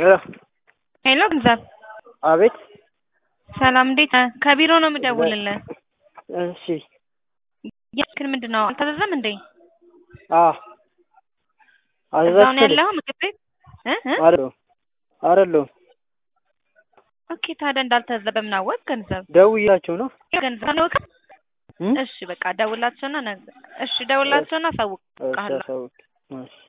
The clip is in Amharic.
ሄሎ ሄሎ ገንዘብ አቤት ሰላም እንዴት ነህ? ከቢሮ ነው የምደውልልህ። እሺ ያክል ምንድን ነው አልታዘዘም እንዴ? አ እዛው ነው ያለኸው ምግብ ቤት እ እ አይደለሁም አይደለሁም ኦኬ ታዲያ እንዳልታዘዘ በምን አወቅ? ገንዘብ ደውዬላቸው ነው ገንዘብ ነው እም? እሺ በቃ ደውላቸውና ነገ እሺ ደውላቸውና እሺ አሳውቅሃለሁ። አሳውቅ እሺ